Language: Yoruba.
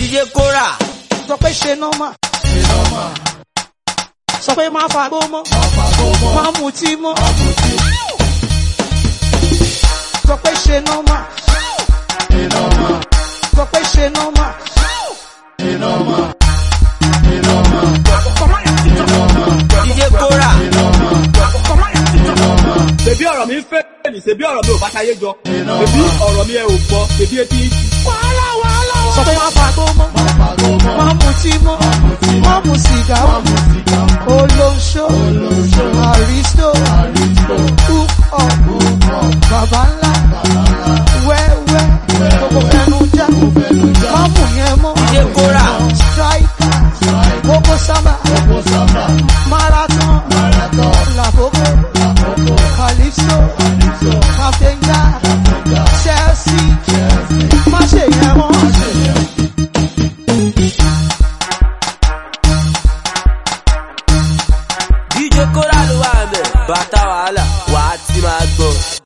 DJ Kora. sọ pé ṣe nọ́mà sọ pé má fagbó mọ́ má mutí mọ́ sọ pé ṣe nọ́mà sọ pé ṣe nọ́mà. DJ Kora. Ṣèbí ọ̀rọ̀ mi ń fẹ́ ní ṣèbí ọ̀rọ̀ mi ò bá ṣayé jọ. Ṣèbí ọ̀rọ̀ mi ẹ ò gbọ́. Ṣèbí etí sọ pé má fagbó mọ́ má mutí mọ́ má mu sìgá olóńṣó àrísítò hook up bàbá ńlá wẹ́wẹ́ gbogbo fẹnu já má mú yẹn mọ́ DJ Kora. striker gbogbo sábà marathon làkókò calypso kàfẹ́ńgà chelsea má ṣe yẹn mọ́. DJ Kora ló wà mẹ́. Bàtà